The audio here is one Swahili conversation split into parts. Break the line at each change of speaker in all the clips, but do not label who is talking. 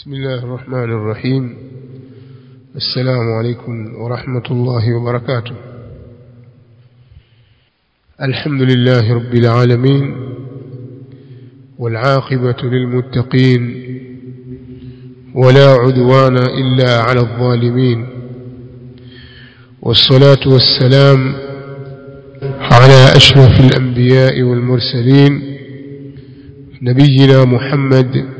بسم الله الرحمن الرحيم السلام عليكم ورحمة الله وبركاته الحمد لله رب العالمين والعاقبة للمتقين ولا عدوان إلا على الظالمين والصلاة والسلام على أشرف الأنبياء والمرسلين نبينا محمد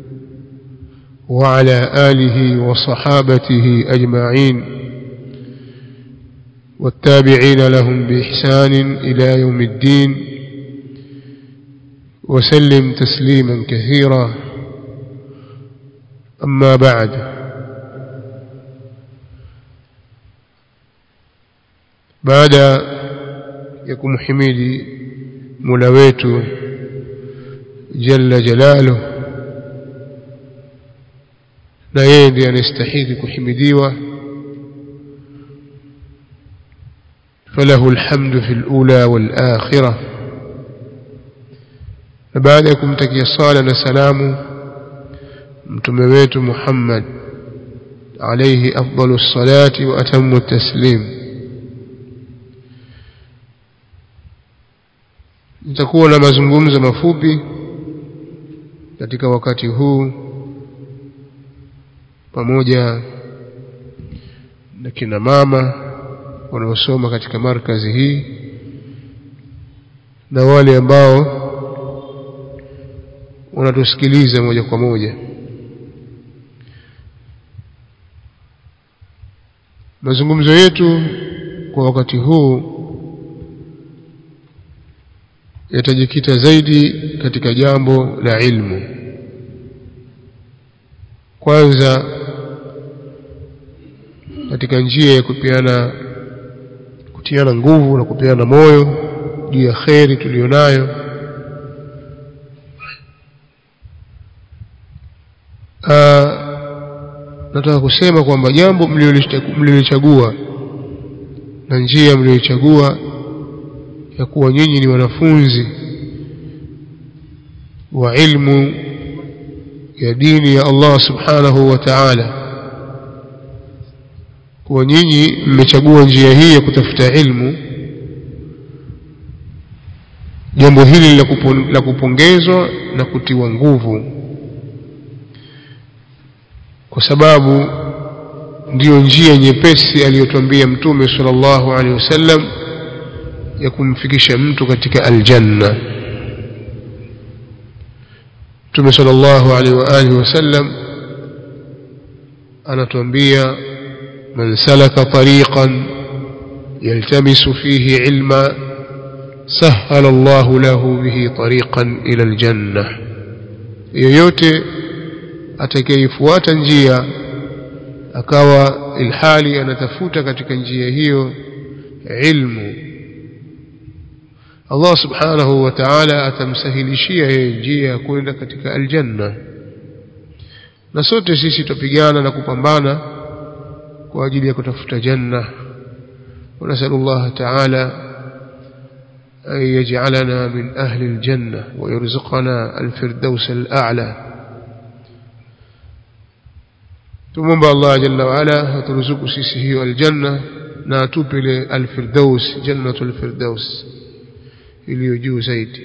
وعلى آله وصحابته أجمعين والتابعين لهم بإحسان إلى يوم الدين وسلم تسليما كثيرا أما بعد بعد يكون حميدي ملويت جل جلاله na yeye ndiye anastahili kuhimidiwa falahu alhamdu fi alula walakhirah na baada ya kumtakia sala na salamu mtume wetu Muhammad alayhi afdalu salati wa atammu taslim nitakuwa na mazungumzo mafupi katika wakati huu pamoja na kina mama wanaosoma katika markazi hii na wale ambao wanatusikiliza moja kwa moja mazungumzo yetu kwa wakati huu yatajikita zaidi katika jambo la ilmu kwanza katika njia ya kupeana kutiana nguvu na kupeana moyo juu ya kheri tuliyonayo nataka kusema kwamba jambo mlilolichagua na njia mlioichagua ya kuwa nyinyi ni wanafunzi wa ilmu ya dini ya Allah subhanahu wa ta'ala kuwa nyinyi mmechagua njia hii ya kutafuta ilmu jambo hili la kupongezwa na kutiwa nguvu kwa sababu ndiyo njia nyepesi aliyotuambia mtume sallallahu alaihi wasallam ya kumfikisha mtu katika aljanna mtume sallallahu alaihi wa alihi wasallam anatuambia من سلك طريقا يلتمس فيه علما سهل الله له به طريقا إلى الجنة yoyote atakayefuata njia akawa ilhali anatafuta katika njia hiyo ilmu Allah subhanahu wa ta'ala atamsahilishia yeye njia ya kwenda katika aljanna na sote sisi tupigana na kupambana kwa ajili ya kutafuta janna ونسأل الله تعالى أن يجعلنا من أهل الجنة ويرزقنا الفردوس الأعلى ثم الله جل وعلا ترزق سيسه الجنة ناتوب الفردوس جنة الفردوس iliyojuu zaidi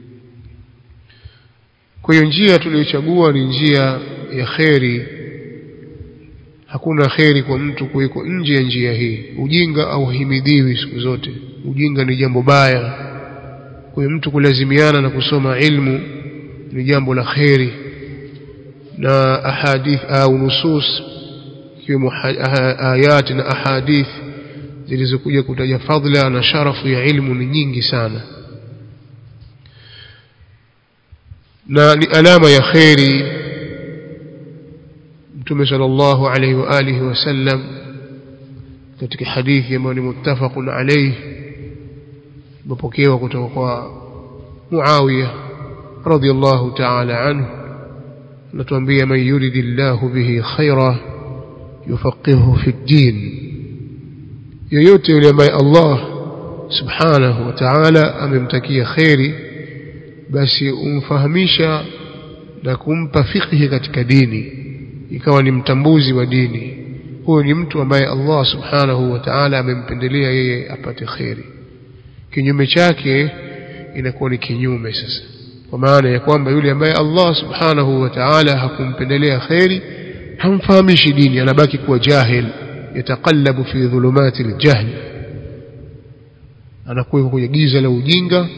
kwa hiyo njia tuliyochagua ni njia ya kheri hakuna kheri kwa mtu kuiko nje ya njia hii ujinga hauhimidiwi siku zote ujinga ni jambo baya kwa mtu kulazimiana na kusoma ilmu ni jambo la kheri na ahadith au nusus ikiwemo ayati na ahadith zilizokuja kutaja fadhila na sharafu ya ilmu ni nyingi sana na ni alama ya kheri mtume sallallahu alayhi wa alihi wasallam katika hadithi ambayo ni muttafaqun alayhi imepokewa kutoka kwa Muawiya radhiyallahu ta'ala anhu anatuambia man yuridillahu bihi khaira yufaqihu fi din yoyote yule ambaye Allah subhanahu wa ta'ala amemtakia khairi basi umfahamisha na kumpa fikhi katika dini ikawa ni mtambuzi wa dini huyo ni mtu ambaye Allah subhanahu wa ta'ala amempendelea yeye apate kheri kinyume chake inakuwa ni kinyume sasa kwa maana ya kwamba yule ambaye Allah subhanahu wa ta'ala hakumpendelea kheri hamfahamishi dini anabaki kuwa jahil yataqallabu fi dhulumati aljahl anakuwa kwenye giza la ujinga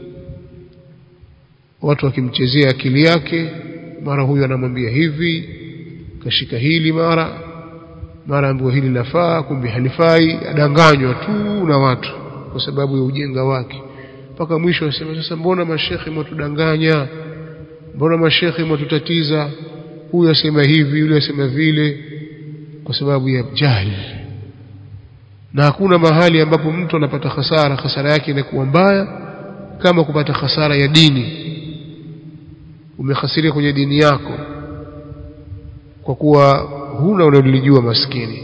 watu wakimchezea akili yake mara huyu anamwambia hivi kashika hili mara mara ambiwa hili lafaa kumbe halifai adanganywa tu na watu kwa sababu ya ujinga wake mpaka mwisho asema sasa mbona mashekhe mwatudanganya mbona mashekhe mwatutatiza huyu asema hivi yule asema vile kwa sababu ya jahili na hakuna mahali ambapo mtu anapata hasara hasara yake inakuwa mbaya kama kupata hasara ya dini umehasiria kwenye dini yako kwa kuwa huna unalolijua maskini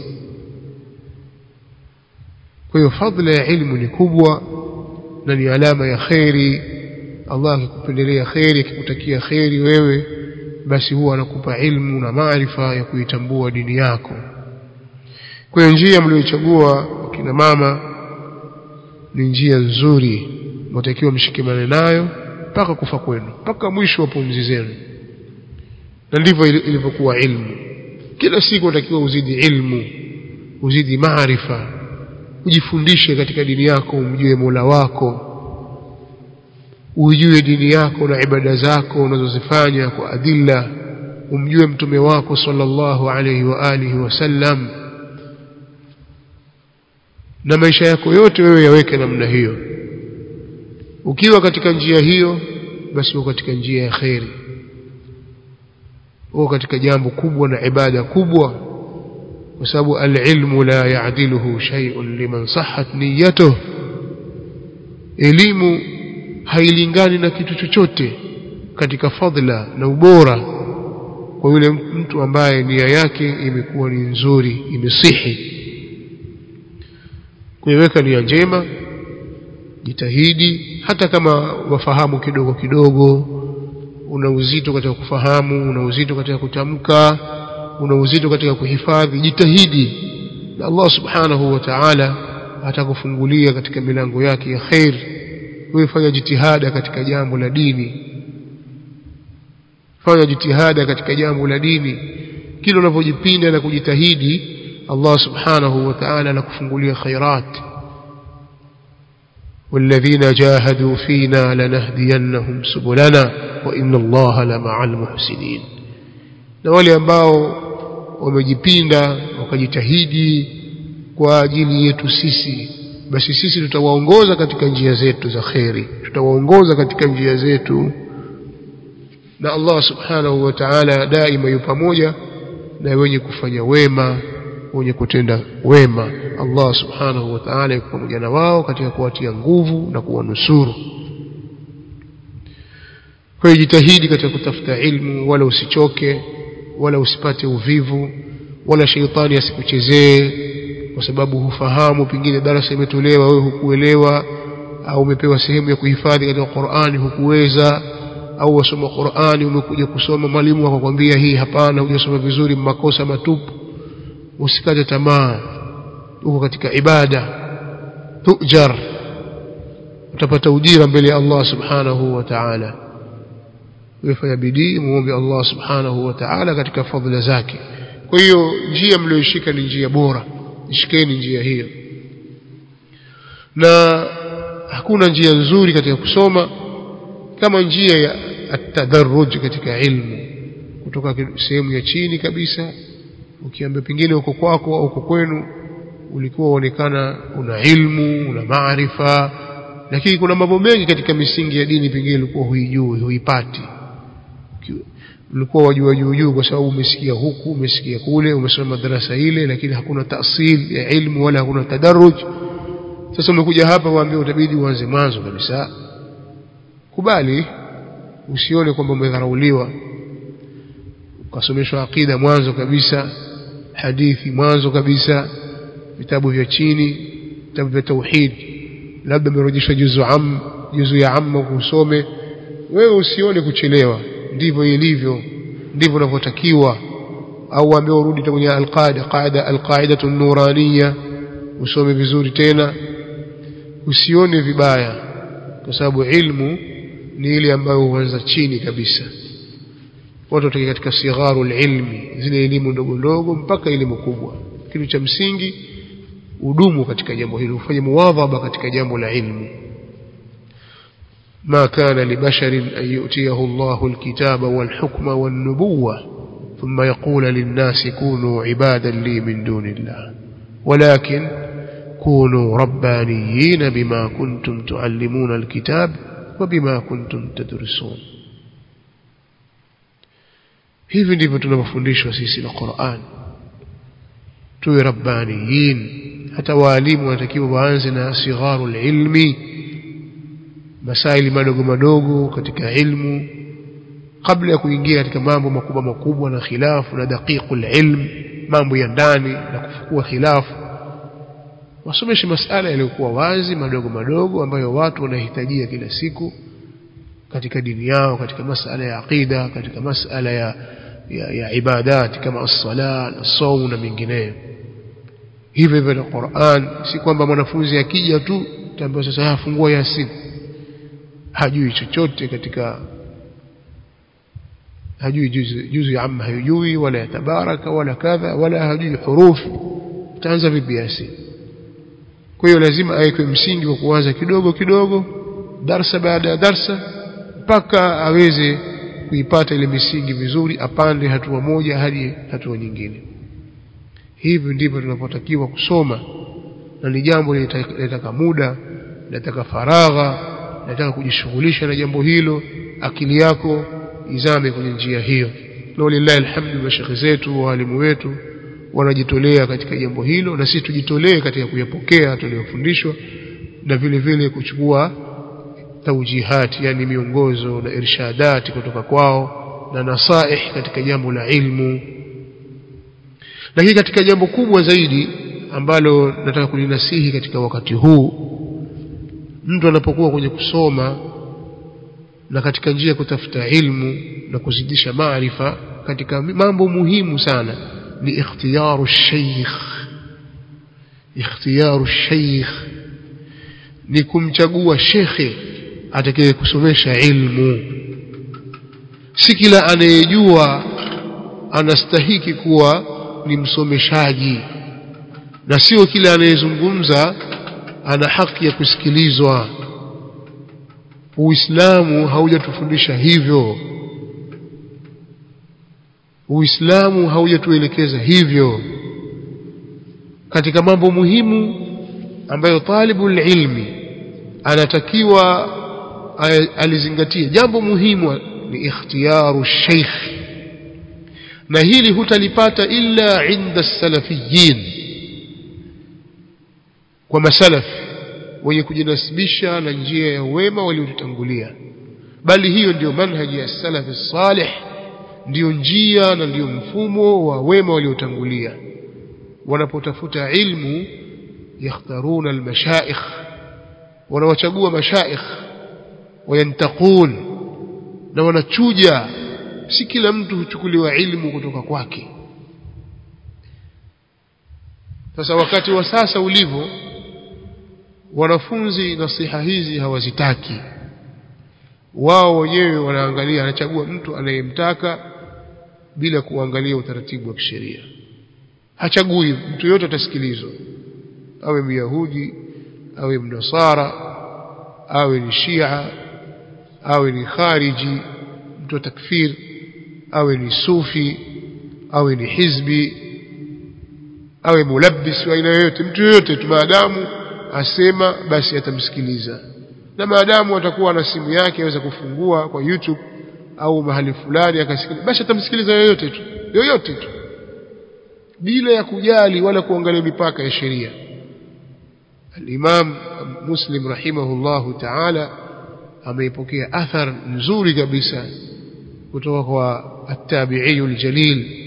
kwa hiyo fadhila ya ilmu ni kubwa na ni alama ya kheri Allah akikupendelea kheri akikutakia kheri wewe basi huwa anakupa ilmu na maarifa ya kuitambua dini yako kwa hiyo njia mlioichagua kina mama ni njia nzuri mtakiwa mshikamane nayo mpaka kufa kwenu mpaka mwisho wa pumzi zenu na ndivyo ilivyokuwa ilmu kila siku unatakiwa uzidi ilmu uzidi maarifa ujifundishe katika dini yako umjue Mola wako ujue dini yako na ibada zako unazozifanya kwa adilla umjue mtume wako sallallahu alayhi wa alihi wasallam na maisha yako yote wewe yaweke namna hiyo ukiwa katika njia hiyo basi uko katika njia ya kheri uko katika jambo kubwa na ibada kubwa kwa sababu alilmu la yaadiluhu shay'un liman sahhat niyyatuh elimu hailingani na kitu chochote katika fadhila na ubora kwa yule mtu ambaye nia yake imekuwa ni nzuri imesihi kuiweka nia njema jitahidi hata kama wafahamu kidogo kidogo una uzito katika kufahamu una uzito katika kutamka una uzito katika kuhifadhi jitahidi na Allah subhanahu wa ta'ala atakufungulia katika milango yake ya khair wewe fanya jitihada katika jambo la dini fanya jitihada katika jambo la dini kila unavyojipinda na kujitahidi Allah subhanahu wa ta'ala anakufungulia khairat والذين جاهدوا فينا لنهدينهم سبلنا وإن الله لمع المحسنين na wale ambao wamejipinda wakajitahidi kwa ajili yetu sisi basi sisi tutawaongoza katika njia zetu za kheri tutawaongoza katika njia zetu na Allah subhanahu wa ta'ala daima yu pamoja na wenye kufanya wema wenye kutenda wema Allah subhanahu wa ta'ala yuko pamoja na wao katika kuwatia nguvu na kuwanusuru kwa hiyo jitahidi katika kutafuta ilmu wala usichoke wala usipate uvivu wala sheitani asikuchezee kwa sababu hufahamu pengine darasa imetolewa wewe hukuelewa au umepewa sehemu ya kuhifadhi katika Qur'ani hukuweza au wasoma Qur'ani umekuja kusoma mwalimu akakwambia hii hapana hujasoma vizuri makosa matupu usikate tamaa uko katika ibada tujar utapata ujira mbele ya Allah subhanahu wa ta'ala wefanya bidii muombe Allah subhanahu wa ta'ala katika fadhila zake kwa hiyo njia mlioishika ni njia bora ishikeni njia hiyo na hakuna njia nzuri katika kusoma kama njia ya atadarruj katika ilmu kutoka sehemu ya chini kabisa ukiambia pengine uko kwako au uko kwenu ulikuwa uonekana una ilmu una maarifa lakini kuna mambo mengi katika misingi ya dini pengine ulikuwa huijui huipati ulikuwa wajua juu juu kwa sababu umesikia huku umesikia kule umesoma madarasa ile lakini hakuna tasil ya ilmu wala hakuna tadarruj sasa umekuja hapa waambia utabidi uanze mwanzo kabisa kubali usione kwamba umedharauliwa ukasomeshwa aqida mwanzo kabisa hadithi mwanzo kabisa vitabu vya chini vitabu vya tauhid labda umerejeshwa juzu am juzu ya amma kusome wewe usione kuchelewa ndivyo ilivyo ndivyo unavyotakiwa au waambie urudi kwenye alqaida qaida alqaidatu nuraniya usome vizuri tena usione vibaya kwa sababu ilmu ni ile ambayo huanza chini kabisa watu watoke katika sigharu ilmi zile elimu ndogo ndogo mpaka elimu kubwa kitu cha msingi udumu katika jambo hilo ufanye muwadhaba katika jambo la ilmu ما كان لبشر أن يؤتيه الله الكتاب والحكم والنبوة ثم يقول للناس كونوا عبادا لي من دون الله ولكن كونوا ربانيين بما كنتم تعلمون الكتاب وبما كنتم تدرسون hivi ndivyo tunavyofundishwa sisi na Qur'an tuwe rabbaniyin hata waalimu wanatakiwa waanze na sigharul ilmi masaili madogo madogo katika ilmu kabla ya kuingia katika mambo makubwa makubwa na khilafu na daqiqul ilm mambo ya ndani na kufukua khilafu wasomeshe masala yaliyokuwa wazi madogo madogo ambayo watu wanahitajia kila siku katika dini yao katika masala ya aqida katika masala ya ya, ya ibadat kama as-sala as-sawm na mengineyo hivyo hivyo na Qur'an si kwamba mwanafunzi akija tu tambia sasa afungua yasin hajui chochote katika hajui juzu juzu ya amma hajui wala tabaraka wala kadha wala hajui hurufi utaanza vipi yasin kwa hiyo lazima awekwe msingi wa kuanza kidogo kidogo darsa baada ya darsa mpaka aweze kuipata ile misingi vizuri apande hatua moja hadi hatua nyingine hivi ndivyo tunapotakiwa kusoma na ni jambo linataka muda linataka faragha linataka kujishughulisha na jambo hilo akili yako izame kwenye njia hiyo na walillahi alhamdu mashekhe zetu walimu wetu wanajitolea katika jambo hilo na sisi tujitolee katika kuyapokea tuliyofundishwa na vile vile kuchukua taujihat yani miongozo na irshadati kutoka kwao na nasaih katika jambo la ilmu lakini katika jambo kubwa zaidi ambalo nataka kulinasihi katika wakati huu mtu anapokuwa kwenye kusoma na katika njia ya kutafuta ilmu na kuzidisha maarifa katika mambo muhimu sana ni ikhtiyaru sheikh ikhtiyaru sheikh ni kumchagua shekhe atakaye kusomesha ilmu si kila anayejua anastahiki kuwa ni msomeshaji na sio kila anayezungumza ana haki ya kusikilizwa Uislamu haujatufundisha hivyo Uislamu haujatuelekeza hivyo katika mambo muhimu ambayo talibul ilmi anatakiwa alizingatie jambo muhimu ni ikhtiyaru sheikh na hili hutalipata illa inda salafiyin kwa masalaf wenye kujinasibisha na njia ya wema waliotutangulia bali hiyo ndiyo manhaji ya salafi salih ndiyo njia na ndiyo mfumo wa wema waliotangulia wanapotafuta ilmu yakhtaruna almashaikh wanawachagua mashaikh wayantakun na wanachuja si kila mtu huchukuliwa ilmu kutoka kwake sasa wakati wa sasa ulivyo wanafunzi nasiha hizi hawazitaki wao wenyewe wanaangalia anachagua mtu anayemtaka bila kuangalia utaratibu wa kisheria hachagui mtu yote atasikilizwa awe myahudi awe mnasara awe ni shia awe ni khariji mtu wa takfir awe ni sufi awe ni hizbi awe mulabbis wa aina yoyote mtu yoyote tu maadamu asema basi atamsikiliza na maadamu atakuwa na simu yake aweza kufungua kwa YouTube au mahali fulani akasikiliza basi atamsikiliza yoyote tu yoyote tu bila ya kujali wala kuangalia mipaka ya sheria الإمام مسلم رحمه الله تعالى ameipokea athar nzuri kabisa kutoka kwa التابعي الجليل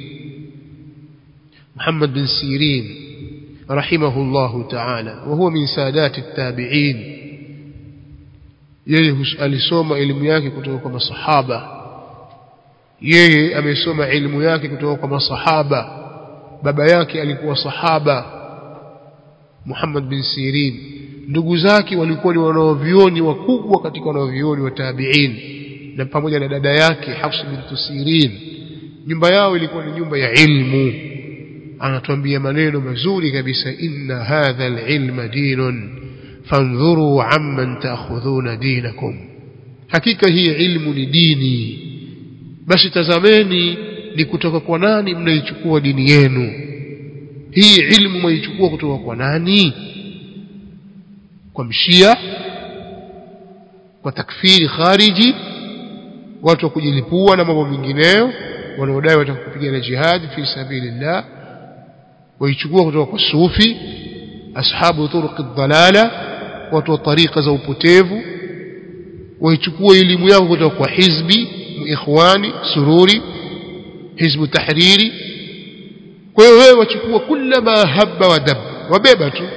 محمد بن سيرين رحمه الله تعالى وهو من سادات التابعين yeye alisoma elimu yake kutoka kwa masahaba yeye amesoma ilmu yake kutoka kwa masahaba baba yake alikuwa sahaba Muhammad bin Sirin ndugu zake walikuwa ni wanaovioni wakubwa katika wanaovioni wa tabi'in na pamoja na dada yake Hafs bin Sirin nyumba yao ilikuwa ni nyumba ya ilmu anatuambia maneno mazuri kabisa inna hadha alilma dinun fandhuru amman ta'khudhuna dinakum hakika hii ilmu ni dini basi tazameni ni kutoka kwa nani mnaichukua dini yenu hii ilmu mwaichukua kutoka kwa nani kwa mshia kwa takfiri khariji watu wa kujilipua na mambo mengineyo wanaodai watakupigana jihad fi sabilillah waichukua kutoka kwa sufi ashabu turuq dhalala watu wa tariqa za upotevu waichukua elimu yao kutoka kwa hizbi ikhwani sururi hizbu tahriri kwa hiyo wewe wachukua kila ma habba wa dab wabeba tu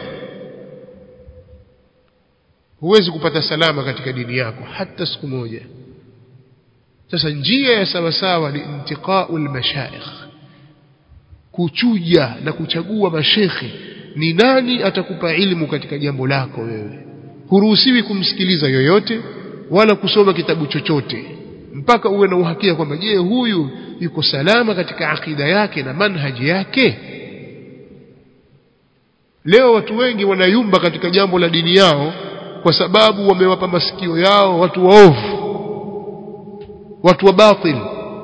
huwezi kupata salama katika dini yako hata siku moja sasa njia ya sawasawa ni intiqaul mashaikh kuchuja na kuchagua mashekhe ni nani atakupa ilmu katika jambo lako wewe huruhusiwi kumsikiliza yoyote wala kusoma kitabu chochote mpaka uwe na uhakika kwamba je huyu yuko salama katika akida yake na manhaji yake leo watu wengi wanayumba katika jambo la dini yao kwa sababu wamewapa masikio yao watu waovu watu wa batil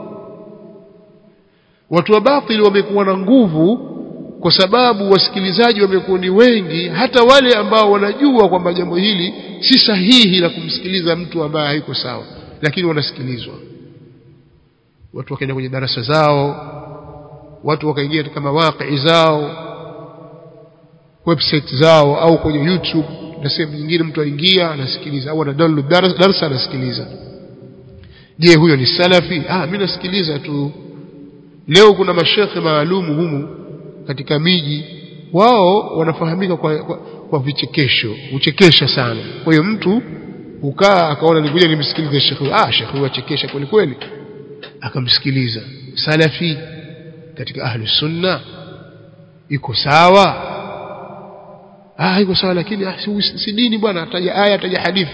watu wa batil wamekuwa na nguvu kwa sababu wasikilizaji wamekuwa ni wengi hata wale ambao wanajua kwamba jambo hili si sahihi la kumsikiliza mtu ambaye haiko sawa lakini wanasikilizwa watu wakaenda kwenye darasa zao watu wakaingia katika mawaqi zao website zao au kwenye YouTube na sehemu nyingine mtu aingia anasikiliza au ana download darasa anasikiliza je huyo ni salafi ah mimi nasikiliza tu leo kuna mashekhe maalumu humu katika miji wao wanafahamika kwa, kwa, kwa vichekesho uchekesha sana kwa hiyo mtu ukaa akaona nikuja nimsikilize shekhe ah shekhe huyu achekesha kweli kweli akamsikiliza salafi katika ahli sunna iko sawa ah iko sawa lakini ah, si, si dini bwana ataja aya ataja hadithi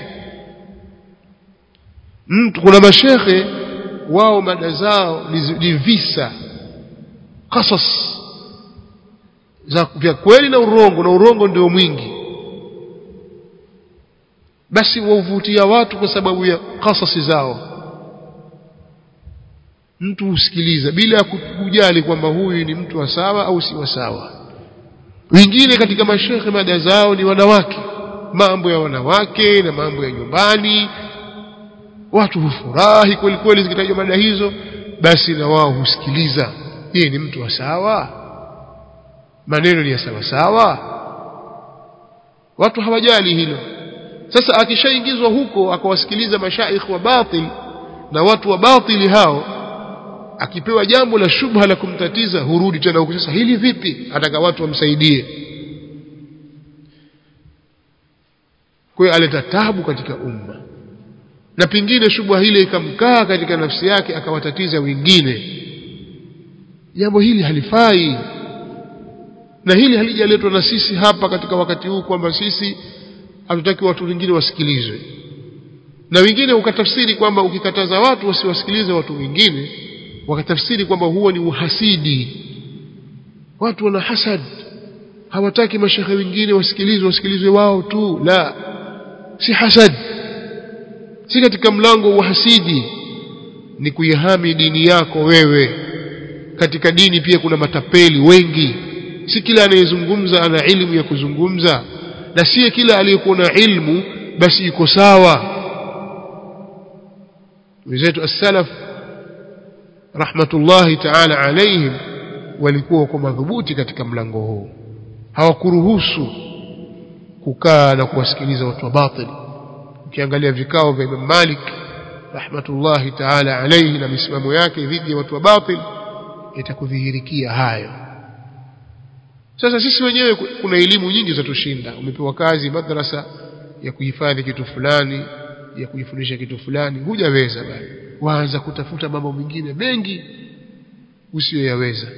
mtu kuna mashekhe wao mada zao ni, ni visa qasas za vya kweli na urongo na urongo ndio mwingi basi wauvutia watu kwa sababu ya kasasi zao mtu husikiliza bila kujali kwamba huyu ni mtu wa sawa au si wa sawa wengine katika mashekhe mada zao ni wanawake mambo ya wanawake na mambo ya nyumbani watu hufurahi kweli kweli zikitajwa mada hizo basi na wao husikiliza yeye ni mtu wa sawa maneno ni ya sawa sawa watu hawajali hilo sasa akishaingizwa huko akawasikiliza mashaikh wa batil na watu wa batili hao akipewa jambo la shubha la kumtatiza hurudi tena huko sasa hili vipi ataka watu wamsaidie kwa hiyo aleta tabu katika umma na pingine shubha hile ikamkaa katika nafsi yake akawatatiza wengine jambo hili halifai na hili halijaletwa na sisi hapa katika wakati huu kwamba sisi hatutaki watu wengine wasikilizwe na wengine ukatafsiri kwamba ukikataza watu wasiwasikilize watu wengine wakatafsiri kwamba huo ni uhasidi watu wana hasad hawataki mashehe wengine wasikilizwe wasikilizwe wao tu la si hasad si katika mlango wa hasidi ni kuihami dini yako wewe katika dini pia kuna matapeli wengi si kila anayezungumza ana ilmu ya kuzungumza na si kila aliyekuwa na ilmu basi iko sawa wenzetu as-salaf rahmatullahi ta'ala alaihim walikuwa wako madhubuti katika mlango huu hawakuruhusu kukaa na kuwasikiliza watu wa batili ukiangalia vikao vya Imam Malik rahmatullahi ta'ala alayhi na misimamo yake dhidi ya watu wa batil itakudhihirikia hayo sasa sisi wenyewe kuna elimu nyingi za tushinda umepewa kazi madrasa ya kuhifadhi kitu fulani ya kujifundisha kitu fulani hujaweza bali waanza kutafuta mambo mengine mengi usiyoyaweza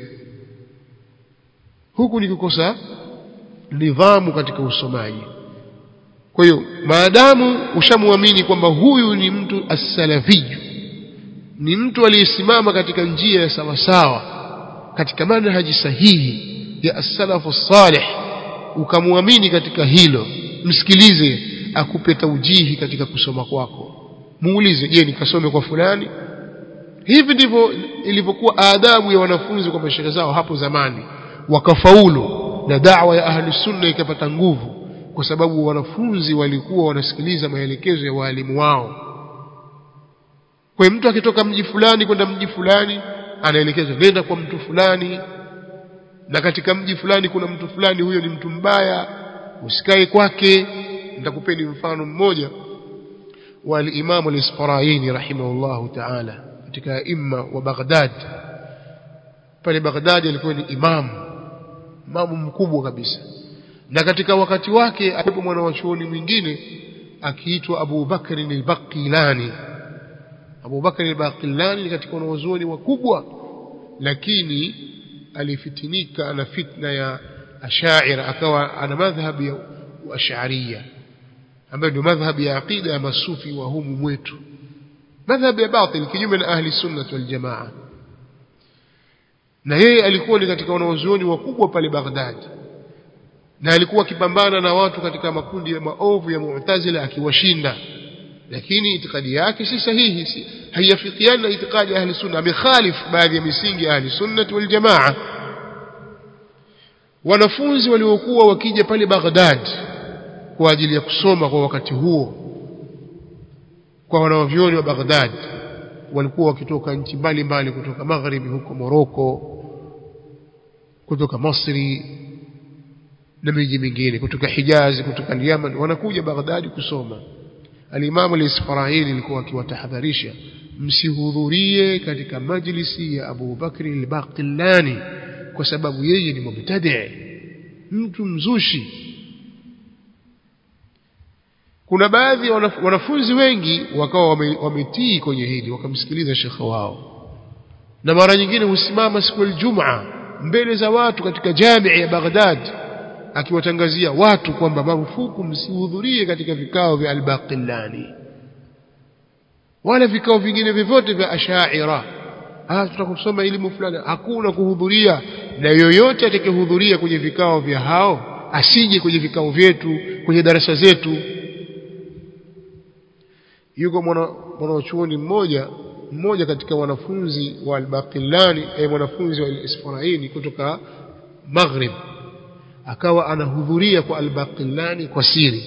huku ni kukosa nidhamu katika usomaji kwa hiyo maadamu ushamwamini kwamba huyu ni mtu as-salafiyyu ni mtu aliyesimama katika njia ya sawasawa katika manhaji sahihi ya as-salafu salih ukamwamini katika hilo msikilize akupe taujihi katika kusoma kwako muulize je nikasome kwa fulani hivi ndivyo ilivyokuwa adabu ya wanafunzi kwa mashehe zao hapo zamani wakafaulu na da'wa ya ahli sunna ikapata nguvu kwa sababu wanafunzi walikuwa wanasikiliza maelekezo ya walimu wao kwa mtu akitoka mji fulani kwenda mji fulani anaelekezwa nenda kwa mtu fulani na katika mji fulani kuna mtu fulani huyo ni mtu mbaya usikae kwake nitakupeni mfano mmoja wa al-Imam al-Isfaraini rahimahullahu ta'ala katika imma wa Baghdad pale Baghdad alikuwa ni imam imamu mkubwa kabisa na katika wakati wake alipo mwana wa chuoni mwingine akiitwa Abu Bakr al-Baqilani Abu Bakr al-Baqilani ni katika wanazuoni wakubwa lakini alifitinika na fitna ya ashaira akawa ana madhhabi ya ash'ariyya ambayo ndio madhhabi ya aqida ya masufi wa humu mwetu madhhabi ya batil kinyume na ahli sunna wal jamaa na yeye alikuwa ni katika wanazuoni wakubwa pale Baghdad na alikuwa akipambana na watu katika makundi ya maovu ya Mu'tazila akiwashinda lakini itikadi yake si sahihi si haiafikiani na itikadi ya ahli sunna amekhalif baadhi ya misingi ya ahli sunna wal jamaa wanafunzi waliokuwa wakija pale Baghdad kwa ajili ya kusoma kwa wakati huo kwa wanavyoni wa Baghdad walikuwa wakitoka nchi mbalimbali kutoka magharibi huko Moroko kutoka Misri na miji mingine kutoka Hijazi kutoka Yemen wanakuja Baghdad kusoma Al-Imam al-Isfarahili alikuwa akiwatahadharisha msihudhurie katika majlisi ya Abu Bakr al-Baqillani kwa sababu yeye ni mubtadi mtu mzushi kuna baadhi ya wanafunzi wengi wakawa wametii kwenye hili wakamsikiliza shekhe wao na mara nyingine husimama siku ya Ijumaa mbele za watu katika jamii ya Baghdad akiwatangazia watu kwamba marufuku msihudhurie katika vikao vya al-Baqillani wala vikao vingine vyovyote vya Ash'ira ah tutakusoma elimu fulani hakuna kuhudhuria na yoyote atakayehudhuria kwenye vikao vya hao asije kwenye vikao vyetu kwenye darasa zetu yuko mwana mwanachuoni mmoja mmoja katika wanafunzi wa al-Baqillani eh, mwanafunzi wa al-Isfaraini kutoka Maghrib akawa anahudhuria kwa al-Baqillani kwa siri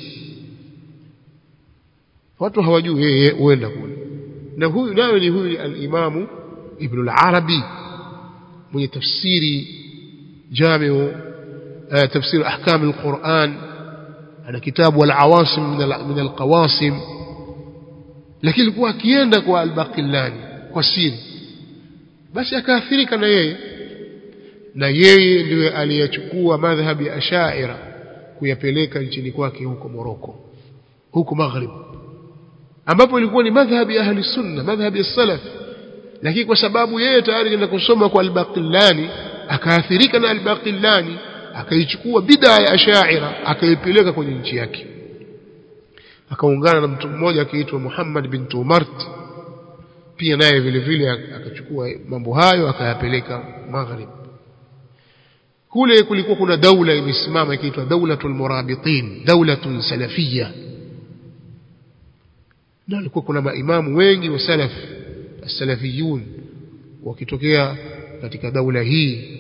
watu hawajui yeye huenda kule na huyu nayo ni huyu al-Imamu Ibn al-Arabi mwenye tafsiri jamiu tafsiri ahkam al-Quran ana kitabu al-Awasim min al-Qawasim lakini alikuwa akienda kwa al-Baqillani kwa siri basi akaathirika na yeye na yeye ndiye aliyechukua madhhabi ya Ash'ira kuyapeleka nchini kwake huko Moroko huko Maghrib ambapo ilikuwa ni madhhabi ya ahli sunna madhhabi ya salaf lakini kwa sababu yeye tayari kwenda kusoma kwa al-Baqillani akaathirika na al-Baqillani akaichukua bid'a ya Ash'ira akaipeleka kwenye nchi yake akaungana na mtu mmoja akiitwa Muhammad bin Tumart pia naye vile vile akachukua mambo hayo akayapeleka Maghrib kule kulikuwa kuna daula imesimama ikiitwa daulatul murabitin daulatun salafiyya na alikuwa kuna maimamu wengi wa salaf salafiyun wakitokea katika daula hii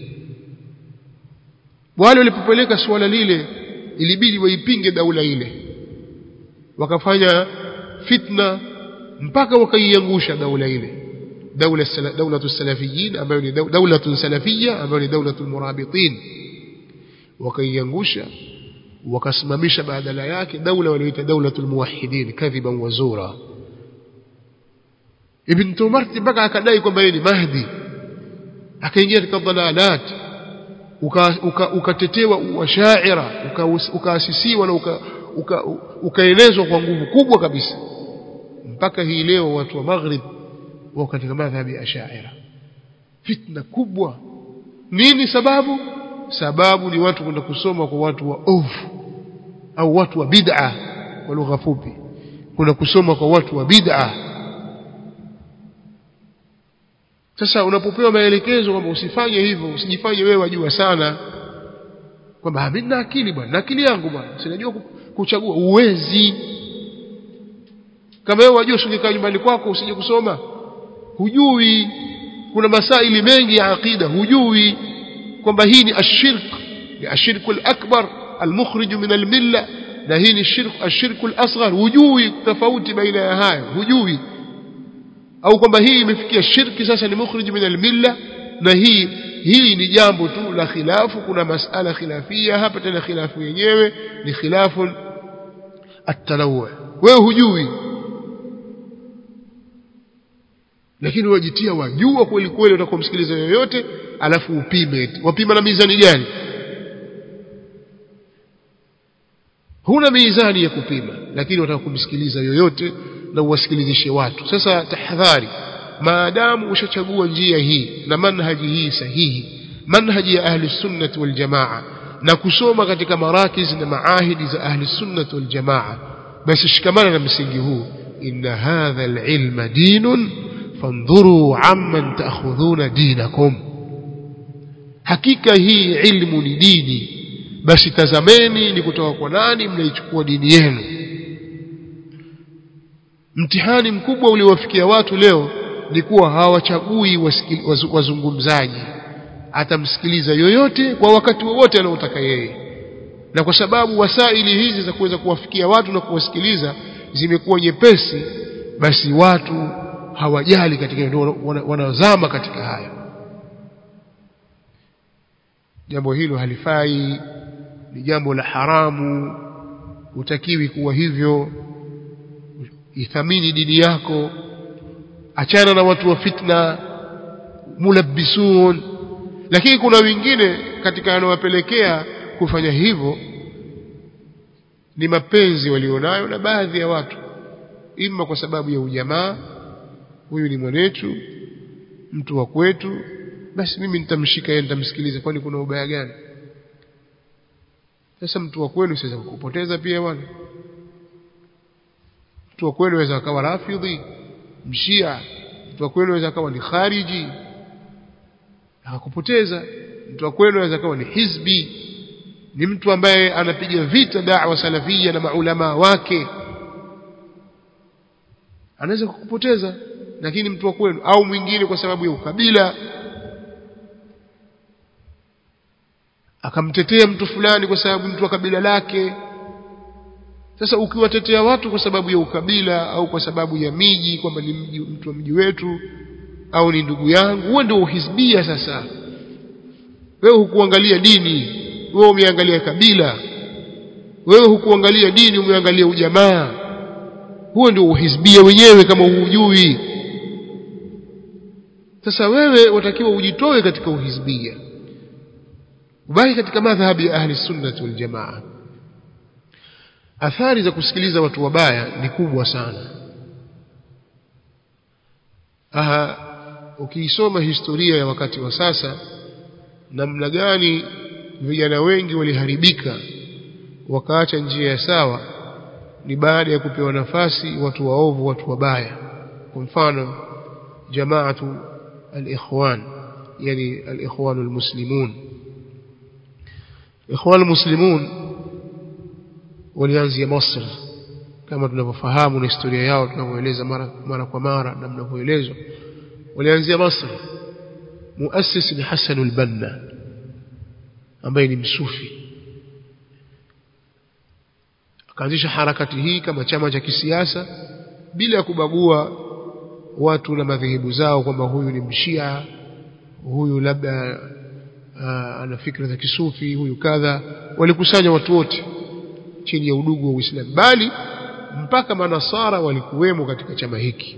wale walipopeleka suala lile ilibidi waipinge daula ile wakafanya fitna mpaka wakaiangusha daula ile دولة دولة السلفيين ambayo ni دولة سلفية ambayo ni دولة المرابطين wakaiangusha wakasimamisha badala yake daula walioita دولة الموحدين كذبا وزورا Ibn Tumarti mpaka akadai kwamba yeye ni Mahdi akaingia katika dhalalat ukatetewa washaira ukaasisiwa na ukaenezwa kwa nguvu kubwa kabisa mpaka hii leo watu wa Maghrib wao katika madhhabi ya Ash'ari fitna kubwa nini sababu sababu ni watu kwenda kusoma kwa watu wa ovu au watu wa bid'a kwa lugha fupi kuna kusoma kwa watu wa bid'a sasa unapopewa maelekezo kwamba usifanye hivyo usijifanye wewe wajua sana kwamba mimi na akili bwana na akili yangu bwana sinajua kuchagua uwezi kama wewe wajua usingekaa nyumbani kwako usije kusoma hujui kuna masaili mengi ya aqida hujui kwamba hii ni ashirk ni ashirku al-akbar al-mukhrij min al-milla na hii ni shirk ashirku al-asghar hujui tofauti baina ya hayo hujui au kwamba hii imefikia shirki sasa ni mukhrij min al-milla na hii hii ni jambo tu la khilafu kuna masala khilafia hapa tena khilafu yenyewe ni khilafu at-tanawwu wewe hujui lakini wajitia wajua kweli kweli utakomsikiliza yoyote alafu upime wapima na mizani gani huna mizani ya kupima lakini wataka kumsikiliza yoyote na uwasikilizishe watu sasa tahadhari maadamu ushachagua njia hii na manhaji hii sahihi manhaji ya ahli sunnati wal jamaa na kusoma katika marakiz na maahidi za ahli sunnati wal jamaa basi shikamana na msingi huu inna hadha alilma dinun fandhuru amman ta'khudhuna dinakum hakika hii ilmu ni dini basi tazameni ni kutoka kwa nani mnaichukua dini yenu mtihani mkubwa uliowafikia watu leo ni kuwa hawachagui wazungumzaji atamsikiliza yoyote kwa wakati wowote anaotaka yeye na kwa sababu wasaili hizi za kuweza kuwafikia watu na kuwasikiliza zimekuwa nyepesi basi watu hawajali katika ndio wanazama katika haya jambo hilo halifai ni jambo la haramu utakiwi kuwa hivyo ithamini dini yako achana na watu wa fitna mulabbisun lakini kuna wengine katika yanawapelekea kufanya hivyo ni mapenzi walionayo na baadhi ya watu ima kwa sababu ya ujamaa huyu ni mwanetu mtu wa kwetu basi mimi nitamshika yeye nitamsikiliza kwani kuna ubaya gani sasa mtu wa kwenu siweza kukupoteza pia bwana mtu wa kwenu aweza akawa rafidhi mshia mtu wa kwenu aweza akawa ni khariji akakupoteza mtu wa kwenu aweza akawa ni hizbi ni mtu ambaye anapiga vita da'wa salafia na maulama wake anaweza kukupoteza lakini mtu wa kwenu au mwingine kwa sababu ya ukabila akamtetea mtu fulani kwa sababu mtu wa kabila lake sasa ukiwatetea watu kwa sababu ya ukabila au kwa sababu ya miji kwamba ni mji, mtu wa mji wetu au ni ndugu yangu huo ndio uhizbia sasa wewe hukuangalia dini wewe umeangalia kabila wewe hukuangalia dini umeangalia ujamaa huo ndio uhizbia wenyewe kama hujui sasa wewe watakiwa ujitoe katika uhizbia ubaki katika madhhabi ya ahli sunnah wal jamaa athari za kusikiliza watu wabaya ni kubwa sana aha ukiisoma historia ya wakati wa sasa namna gani vijana wengi waliharibika wakaacha njia ya sawa ni baada ya kupewa nafasi watu waovu watu wabaya kwa mfano jamaatu al-ikhwan yani al-ikhwan al-muslimun ikhwan al-muslimun walianzia Misri kama tunavyofahamu na historia yao tunavyoeleza mara mara kwa mara na mnavyoelezwa walianzia Misri muassis ni Hassan al-Banna ambaye ni msufi akaanzisha harakati hii kama chama cha kisiasa bila ya kubagua watu na madhehebu zao kwamba huyu ni mshia huyu labda uh, ana fikra za kisufi huyu kadha walikusanya watu wote chini ya udugu wa Uislamu bali mpaka manasara walikuwemo katika chama hiki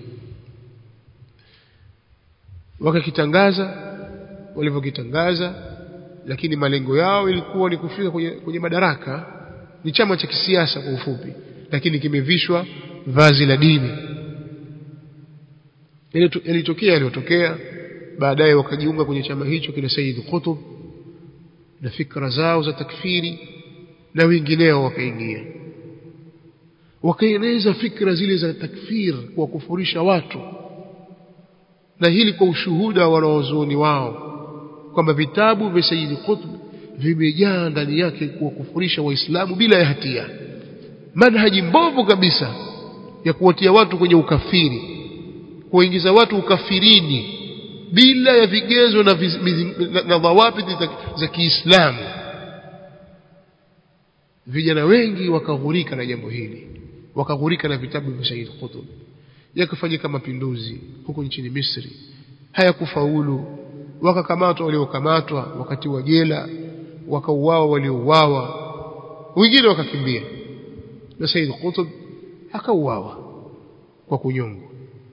wakakitangaza walivyokitangaza lakini malengo yao ilikuwa ni kufika kwenye, kwenye madaraka ni chama cha kisiasa kwa ufupi lakini kimevishwa vazi la dini yalitokea yaliyotokea baadaye wakajiunga kwenye chama hicho kina Said Qutb na fikra zao za takfiri na wengineo wakaingia wakaeneza fikra zile za takfir kwa kufurisha watu na hili kwa ushuhuda wa wanawazuoni wao kwamba vitabu vya Sayyid Qutb vimejaa ndani yake kuwakufurisha waislamu bila ya hatia manhaji mbovu kabisa ya kuwatia watu kwenye ukafiri kuingiza watu ukafirini bila ya vigezo na, viz, na, na dhawabiti za, za Kiislamu vijana wengi wakaghurika na jambo hili wakaghurika na vitabu vya Sayyid Qutb yakafanyika mapinduzi huko nchini Misri hayakufaulu wakakamatwa waliokamatwa wakati wa jela wakauawa waliouawa wengine wakakimbia na Said Qutb akauawa kwa kunyongwa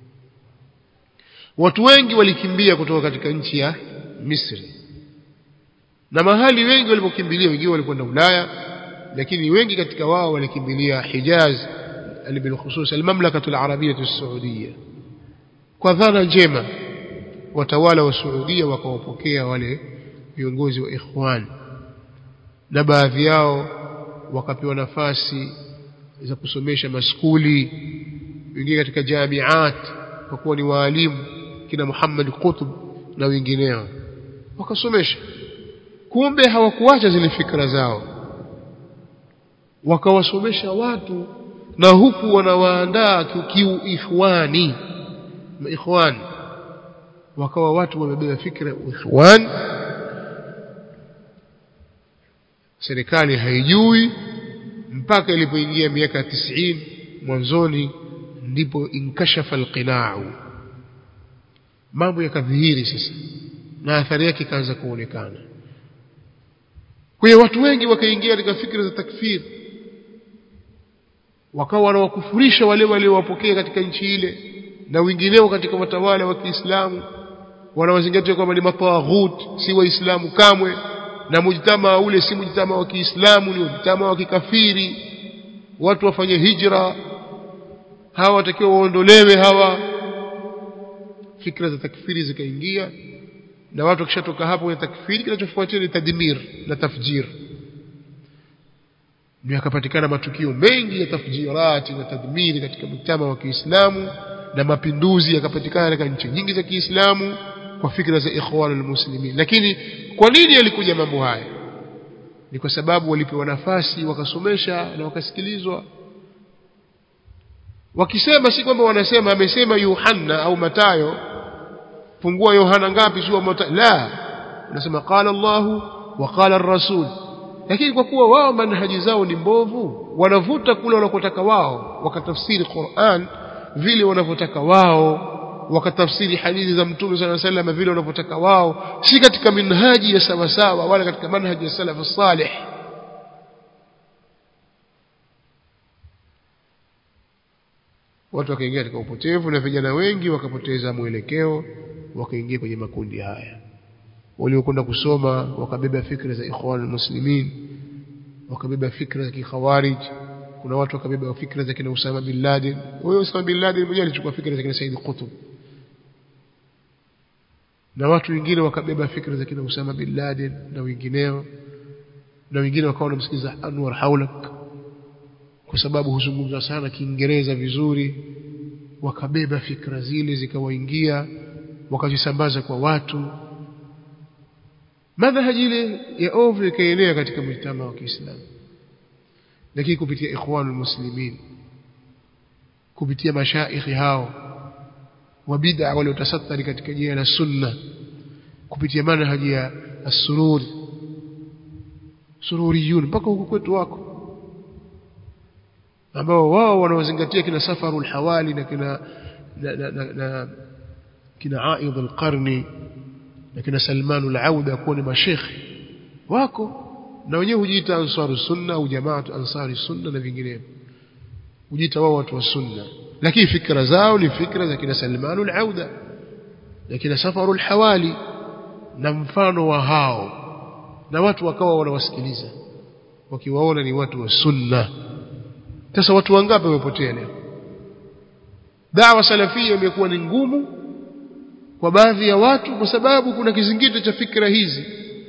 watu wengi walikimbia kutoka katika nchi ya Misri na mahali wengi walipokimbilia wengine walikwenda Ulaya lakini wengi katika wao walikimbilia Hijaz بالخصوص المملكة العربية السعودية kwa dhana njema watawala wa Saudia wakawapokea wale viongozi wa ikhwan na baadhi yao wakapewa nafasi za kusomesha maskuli wengine katika jamiat kwa kuwa ni waalimu kina Muhammad Qutb na wengineo wakasomesha kumbe hawakuacha zile fikra zao wakawasomesha watu na huku wanawaandaa kiu ikhwani ikhwan wakawa watu wamebeba fikra ikhwan serikali haijui mpaka ilipoingia miaka 90 mwanzoni ndipo inkashafa alqina'u mambo yakadhihiri sasa na athari yake ikaanza kuonekana kwa hiyo watu wengi wakaingia katika fikra za takfiri wakawa wanawakufurisha wale waliowapokea katika nchi ile na wengineo katika watawala wa Kiislamu wanawazingatia kwamba ni matawaghut si waislamu kamwe na mujtama ule si mujtama wa Kiislamu ni mujtama wa kikafiri watu wafanye hijra hawa watakiwa waondolewe hawa fikra za takfiri zikaingia na watu wakishatoka hapo kwenye takfiri kinachofuatia ni tadmir na tafjir ndio yakapatikana matukio mengi ya tafjirati na tadmiri katika mtama wa Kiislamu na mapinduzi yakapatikana katika nchi nyingi za Kiislamu kwa fikra za ikhwan almuslimin lakini kwa nini yalikuja mambo haya ni kwa sababu walipewa nafasi wakasomesha na wakasikilizwa wakisema si kwamba wanasema amesema Yohana au Matayo fungua Yohana ngapi sio Matayo la unasema qala Allahu wa qala ar-rasul lakini kwa kuwa wao manhaji zao ni mbovu wanavuta kule wanakotaka wao wakatafsiri Qur'an vile wanavyotaka wao wakatafsiri hadithi za Mtume صلى الله عليه وسلم vile wanavyotaka wao si katika minhaji ya sawa sawa wala katika manhaji ya salaf salih watu wakaingia katika upotevu na vijana wengi wakapoteza mwelekeo wakaingia kwenye makundi haya waliokwenda kusoma wakabeba fikra za ikhwan muslimin wakabeba fikra za kikhawarij kuna watu wakabeba fikra za kina Usama bin Laden huyo Usama bin Laden mwenyewe alichukua fikra za kina Said Qutb na watu wengine wakabeba fikra za kina Usama bin Laden na wengineo na wengine wakawa wanamsikiliza Anwar Haulak kwa sababu huzungumza sana Kiingereza vizuri wakabeba fikra zile zikawaingia wakazisambaza kwa watu madhahaji ile ya ovu ikaenea katika mjtama wa Kiislamu lakini kupitia ikhwanul muslimin kupitia mashaikhi hao wa bid'a waliotasattari katika jina la sunna kupitia manhaji ya as-sururi sururiyun mpaka huko kwetu wako ambao wao wanaozingatia kina safarul hawali na kina na, na, na, na kina aidh al-qarni na kina Salman al-Auda kuwa ni mashekhi wako na wenyewe hujiita ansaru sunna au jamaatu ansari sunna na vinginevyo hujiita wao watu wa sunna lakini fikra zao ni fikra za kina Salman al-Auda na kina Safaru al-Hawali na mfano wa hao na watu wakawa wanawasikiliza wakiwaona ni watu wa sunna sasa watu wangapi wamepotea leo dawa salafia imekuwa ni ngumu kwa baadhi ya watu kwa sababu kuna kizingiti cha fikra hizi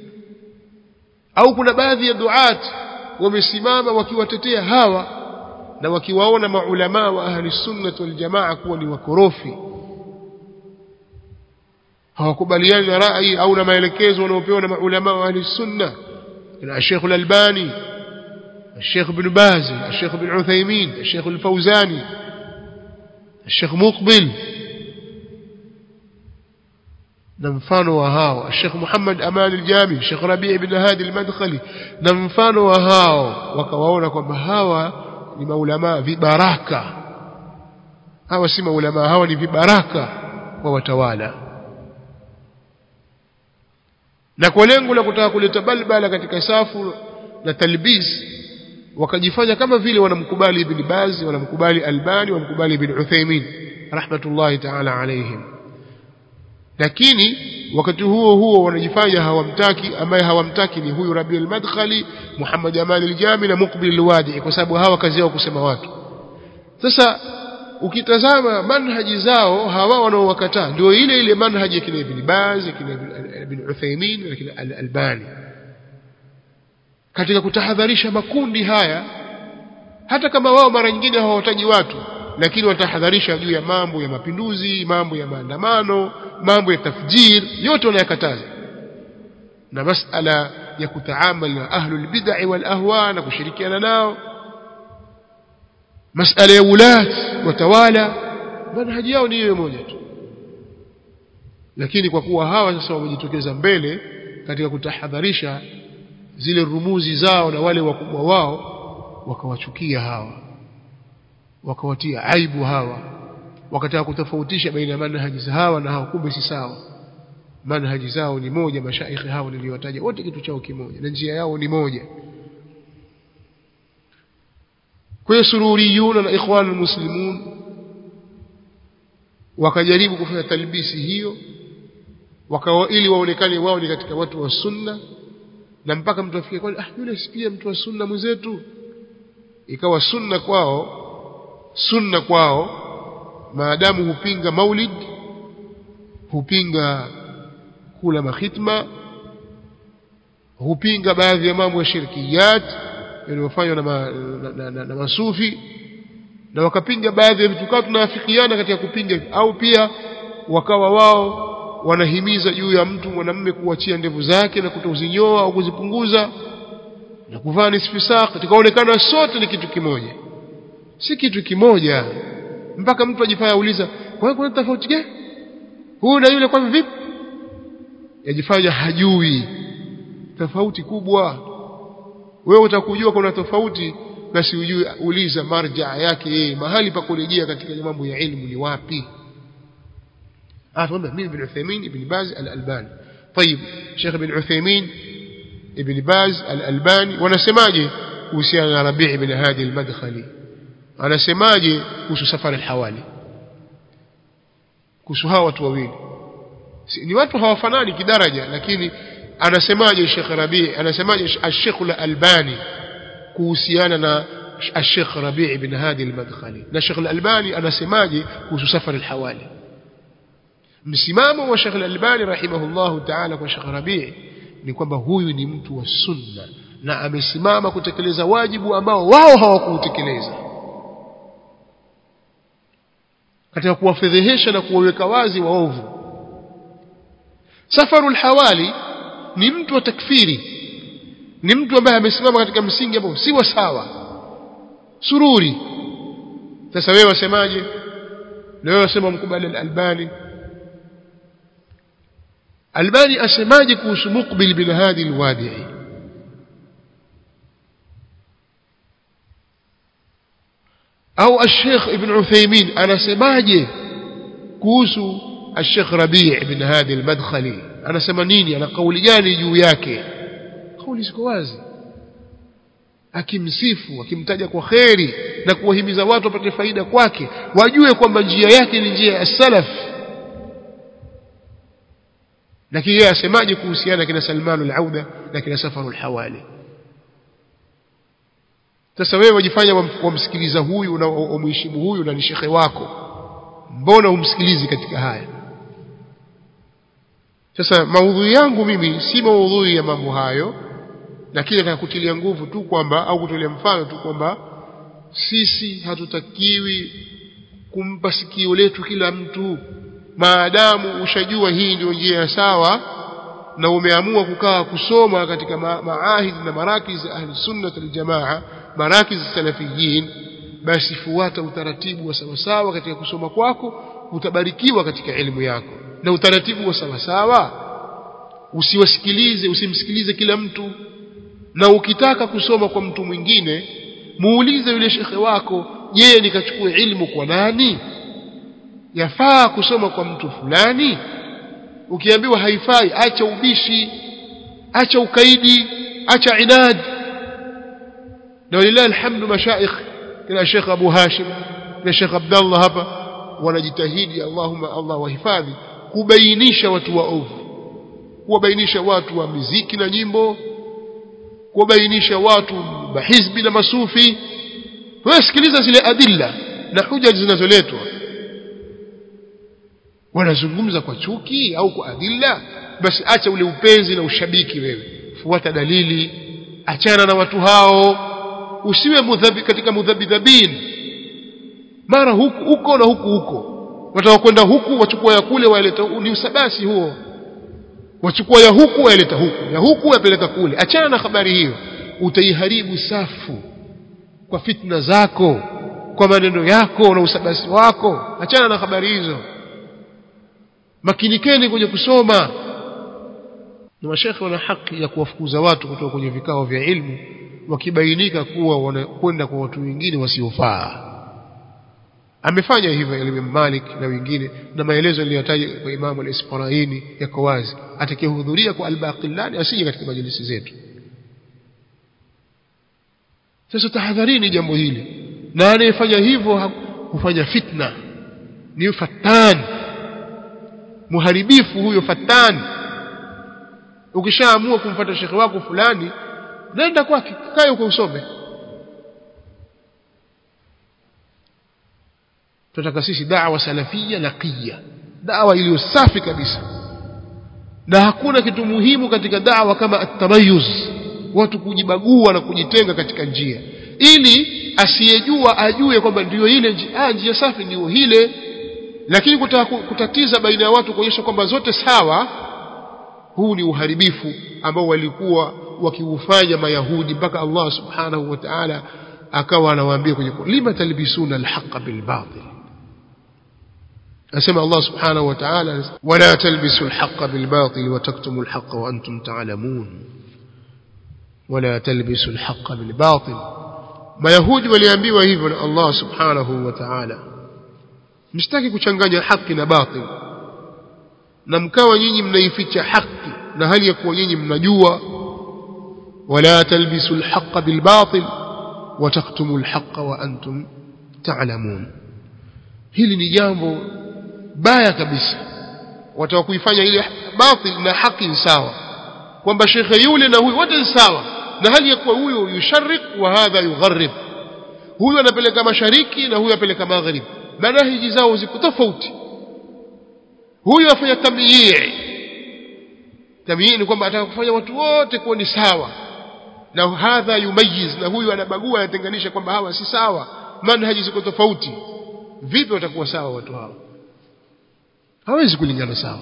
au kuna baadhi ya duat wamesimama wakiwatetea hawa na wakiwaona maulamaa wa ahli sunnah wal jamaa kuwa ni wakorofi hawakubaliani na rai au na maelekezo wanaopewa na maulamaa wa ahli sunna na Sheikh al-Albani الشيخ بن باز الشيخ بن عثيمين الشيخ الفوزاني الشيخ مقبل na mfano wa hao Sheikh Muhammad Aman al-Jami Sheikh Rabi' ibn Hadi al-Madkhali na mfano wa hao wakawaona kwamba hawa ni maulama vibaraka hawa si maulama hawa ni vibaraka wa watawala na kwa lengo la kutaka kuleta balbala katika safu na talbis wakajifanya kama vile wanamkubali Ibn Baz wanamkubali Albani wanamkubali Ibn Uthaymeen rahmatullahi ta'ala alayhim lakini wakati huo huo wanajifanya hawamtaki ambaye hawamtaki ni huyu Rabi al-Madkhali Muhammad Amal al-Jami na Muqbil al-Wadi kwa sababu hawa kazi yao kusema watu sasa ukitazama manhaji zao hawa wanaowakataa ndio ile ile manhaji ya kina Ibn Baz kina Ibn Uthaymeen na kina al-Albani katika kutahadharisha makundi haya hata kama wao mara nyingine hawataji watu lakini watahadharisha juu ya mambo ya mapinduzi mambo ya maandamano mambo ya tafjir yote wanayakataza na masala ya kutaamal na ahlul bid'ah wal ahwa na kushirikiana nao masala ya ulat watawala manhaji yao ni hiyo moja tu lakini kwa kuwa hawa sasa wamejitokeza mbele katika kutahadharisha zile rumuzi zao na wale wakubwa wao wakawachukia hawa wakawatia aibu hawa wakataka kutofautisha baina ya manhaji za hawa na hawa kumbe si sawa manhaji zao ni moja mashaikhi hao niliwataja wote kitu chao kimoja na njia yao ni moja kwa hiyo sururiyuna na ikhwanul muslimun wakajaribu kufanya talbisi hiyo wakawa ili waonekane wao ni katika watu wa sunna na mpaka mtu afike kwani ah yule si pia mtu wa sunna mwenzetu ikawa sunna kwao sunna kwao maadamu hupinga maulid hupinga kula mahitma hupinga baadhi ya mambo ya shirkiyat yanayofanywa na, ma, na, na, na, na masufi na wakapinga baadhi ya vitu kao tunaafikiana katika kupinga au pia wakawa wao wanahimiza juu ya mtu mwanamume kuachia ndevu zake na kutozinyoa au kuzipunguza na kuvaa nisfisaq tukaonekana sote ni kitu kimoja si kitu kimoja mpaka mtu ajifanya auliza kwa kuna tofauti gani huyu na yule kwa vipi yajifanya hajui tofauti kubwa wewe utakujua kuna tofauti basi ujue uliza marja yake yeye mahali pa kurejea katika mambo ya ilmu ni wapi أفهم مين ابن عثيمين ابن باز الألباني طيب شيخ ابن عثيمين ابن باز الألباني ونسماجه وسيانا ربيع بن هادي المدخلي أنا سماجه كوسو سفر الحوالي كوسو هاو watu wawili ni watu hawafanani kidaraja lakini anasemaje Sheikh Rabi anasemaje Sheikh Al-Albani kuhusiana na Sheikh Rabi ibn Hadi al-Madkhali na Sheikh Al-Albani anasemaje kuhusu safari al-hawali msimamo wa Sheikh Al-Albani rahimahullahu ta'ala kwa Sheikh Rabi ni kwamba huyu ni mtu wa sunna na amesimama kutekeleza wajibu ambao wao hawakuutekeleza katika kuwafedhehesha na kuwaweka wazi waovu safarul hawali ni mtu wa takfiri ni mtu ambaye amesimama katika msingi ambao si wa sawa sururi sasa wewe wasemaje na wewe wasema mkubali al-albani albani asemaje kuhusu muqbil bin hadi al-wadi'i au الشيخ ابن عثيمين anasemaje kuhusu الشيخ ربيع بن هادي المدخلي anasema nini ana kauli gani juu yake kauli ziko wazi akimsifu akimtaja kwa kheri na kuwahimiza watu wapate faida kwake wajue kwamba njia yake ni njia ya salaf lakini yeye asemaje kuhusiana kina Salman al-Auda na kina Safaru al-Hawali sasa wewe wajifanya wamsikiliza huyu na umheshimu huyu na ni shekhe wako mbona umsikilizi katika haya sasa maudhui yangu mimi si maudhui ya mambo hayo lakini nataka kutilia nguvu tu kwamba au kutolea mfano tu kwamba sisi hatutakiwi kumpa sikio letu kila mtu maadamu ushajua hii ndio njia ya sawa na umeamua kukaa kusoma katika ma maahid na marakiz ahli sunnah aljamaa marakiz salafiyin basi fuata utaratibu wa sawasawa katika kusoma kwako utabarikiwa katika elimu yako na utaratibu wa sawasawa usiwasikilize usimsikilize kila mtu na ukitaka kusoma kwa mtu mwingine muulize yule shekhe wako je nikachukue ilmu kwa nani yafaa kusoma kwa mtu fulani ukiambiwa haifai acha ubishi acha ukaidi acha inad na walillahi alhamdu mashaikh kina Sheikh Abu Hashim na Sheikh Abdullah hapa wanajitahidi Allahumma Allah wahifadhi kubainisha watu waovu kuwabainisha watu wa miziki na nyimbo kuwabainisha watu mahizbi na masufi wewe sikiliza zile adilla na huja zinazoletwa wanazungumza kwa chuki au kwa adilla basi acha ule upenzi na ushabiki wewe fuata dalili achana na watu hao usiwe mudhabi katika mudhabidhabin mara huku huko na huku huko wataka kwenda huku wachukua ya kule waeleta ni usabasi huo wachukua ya huku waeleta huku ya huku wapeleka kule achana na habari hiyo utaiharibu safu kwa fitna zako kwa maneno yako na usabasi wako achana na habari hizo makinikeni kwenye kusoma na mashekhe wana haki ya kuwafukuza watu kutoka kwenye vikao vya ilmu wakibainika kuwa wanakwenda kwa watu wengine wasiofaa amefanya hivyo Imam Malik na wengine na maelezo niliyotaja kwa Imam al-Isfaraini yako wazi atakayehudhuria kwa al-Baqillani asije katika majlisi zetu sasa tahadharini jambo hili na anayefanya hivyo hufanya fitna ni fatan muharibifu huyo fatan ukishaamua kumfuata shekhe wako fulani nenda kwake kae uko usome tunataka sisi da'wa salafia naqiya da'wa iliyo safi kabisa na hakuna kitu muhimu katika da'wa kama at-tamayyuz watu kujibagua na kujitenga katika njia ili asiyejua ajue kwamba ndiyo ile njia, ah, njia safi ndiyo ile lakini kutaka kutatiza baina ya watu kuonyesha kwamba zote sawa huu ni uharibifu ambao walikuwa wakiufanya mayahudi mpaka Allah subhanahu wa ta'ala akawa anawaambia kwenye lima talbisuna alhaqa bilbatil asema Allah subhanahu wa ta'ala wala talbisu alhaqa bilbatil wa taktumu alhaqa wa antum ta'lamun wala talbisu alhaqa bilbatil mayahudi waliambiwa hivyo na Allah subhanahu wa ta'ala msitaki kuchanganya haki na batil na mkawa nyinyi mnaificha haki na hali ya kuwa nyinyi mnajua wala talbisu alhaqa bilbatil wa taktumu alhaqa wa antum ta'lamun hili ni jambo baya kabisa wataka kuifanya ile batil na haki sawa kwamba shekhe yule na huyu wote sawa na hali ya kuwa huyo yusharrik wa hadha yugharrib huyu anapeleka mashariki na huyu apeleka maghrib manahiji zao ziko tofauti huyu afanya tamyii tamyii ni kwamba ataka kufanya watu wote kuwa ni sawa na hadha yumayiz na huyu anabagua anatenganisha kwamba hawa si sawa manhaji ziko tofauti vipi watakuwa sawa watu hawa hawezi kulingana sawa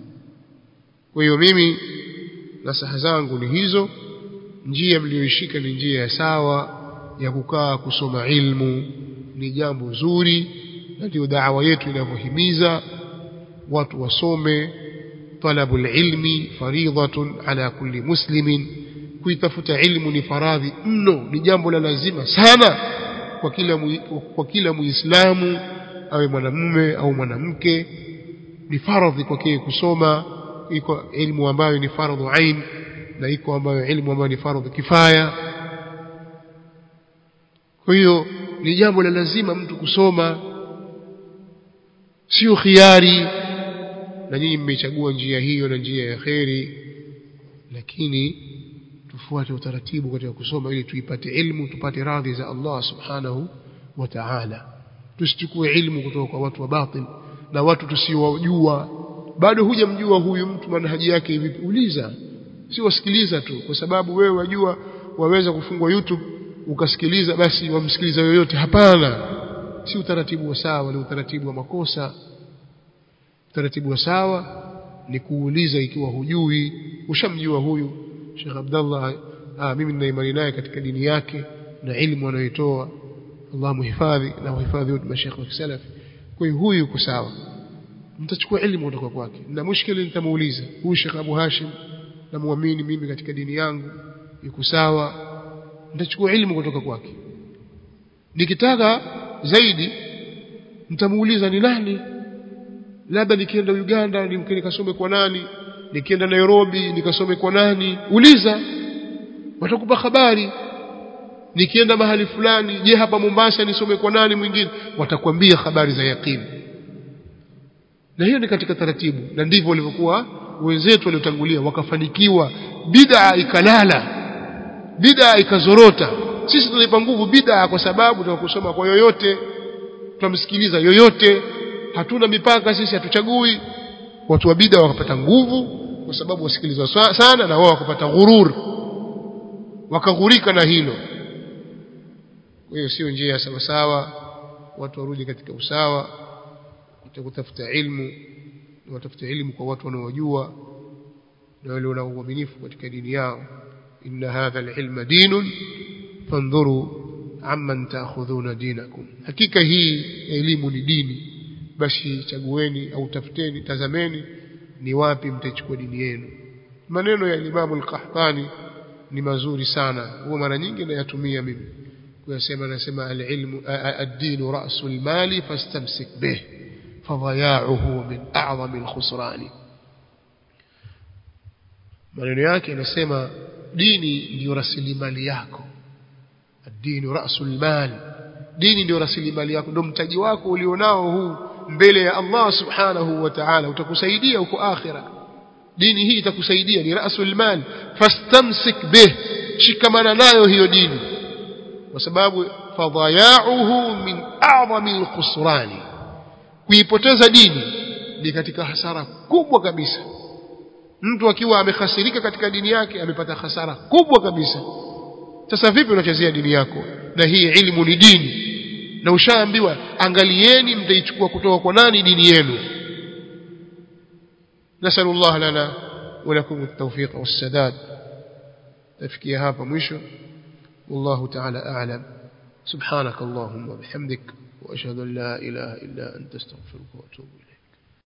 kwa hiyo mimi nasaha zangu ni hizo njia mliyoishika ni njia ya sawa ya kukaa kusoma ilmu ni jambo zuri na ndio da'wa yetu inavyohimiza watu wasome talabul ilmi faridhatun ala kulli muslimin kuitafuta ilmu ni faradhi mno ni jambo la lazima sana kwa kila mu, kwa kila muislamu awe mwanamume au mwanamke ni faradhi kwake kusoma iko ilmu ambayo ni faradhu ain na iko ambayo ilmu ambayo ni faradhu kifaya kwa hiyo ni jambo la lazima mtu kusoma sio khiari na nyinyi mmechagua njia hiyo na njia ya kheri lakini tufuate utaratibu katika kusoma ili tuipate ilmu tupate radhi za Allah subhanahu wa ta'ala tusichukue ilmu kutoka kwa watu wa batil na watu tusiowajua bado hujamjua huyu mtu manhaji yake vipi uliza si wasikiliza tu kwa sababu wewe wajua waweza kufungua YouTube ukasikiliza basi wamsikiliza yoyote hapana si utaratibu wa sawa ni utaratibu wa makosa utaratibu wa sawa ni kuuliza ikiwa hujui ushamjua huyu Sheikh Abdullah ah, mimi nina imani naye katika dini yake na ilmu anayoitoa Allah muhifadhi na muhifadhi wote mashaikh wa kisalaf kwa hiyo huyu yuko sawa mtachukua elimu kutoka kwake na mushkili nitamuuliza huyu Sheikh Abu Hashim namuamini mimi katika dini yangu yuko sawa nitachukua elimu kutoka kwake nikitaka zaidi nitamuuliza ni nani labda nikienda Uganda nimke nikasome kwa nani nikienda Nairobi nikasome kwa nani uliza watakupa habari nikienda mahali fulani je hapa Mombasa nisome kwa nani mwingine watakwambia habari za yakini na hiyo ni katika taratibu na ndivyo walivyokuwa wenzetu waliotangulia wakafanikiwa bid'a ikalala bid'a ikazorota sisi tunaipa nguvu bid'a kwa sababu tunakusoma kwa yoyote tunamsikiliza yoyote hatuna mipaka sisi hatuchagui watu wa bid'a wakapata nguvu kwa sababu wasikilizwa sana na wao wakapata ghurur wakaghurika na hilo kwa hiyo sio njia ya sawa sawa watu warudi katika usawa kutafuta ilmu watafuta ilmu kwa watu wanaojua na wale wana uaminifu katika dini yao inna hadha alilma dinun fandhuru amman taakhudhuna dinakum hakika hii elimu ni dini basi chagueni au tafuteni tazameni ni wapi mtachukua dini yenu maneno ya Imam al-Qahtani ni mazuri sana huwa mara nyingi nayatumia mimi kuyasema nasema al-ilmu ad-din ra'sul mali fastamsik bih fadaya'uhu min a'zami al-khusrani maneno yake yanasema dini ndio rasilimali yako ad-din ra'sul mali dini ndio rasilimali yako ndio mtaji wako ulionao huu mbele ya Allah subhanahu wa ta'ala utakusaidia huko akhira dini hii itakusaidia ni rasul mal fastamsik bih shikamana nayo hiyo dini kwa sababu fadaya'uhu min a'zami al-khusrani kuipoteza dini ni katika hasara kubwa kabisa mtu akiwa amehasirika katika dini yake amepata hasara kubwa kabisa sasa vipi unachezea dini yako na hii ilmu ni dini na ushaambiwa angalieni mtaichukua kutoka kwa nani dini yenu nasallallahu lana wa lakum at-tawfiq was-sadad tafikia hapa mwisho wallahu ta'ala a'lam subhanak allahumma bihamdik wa ashhadu an la ilaha illa anta astaghfiruka wa atubu ilayk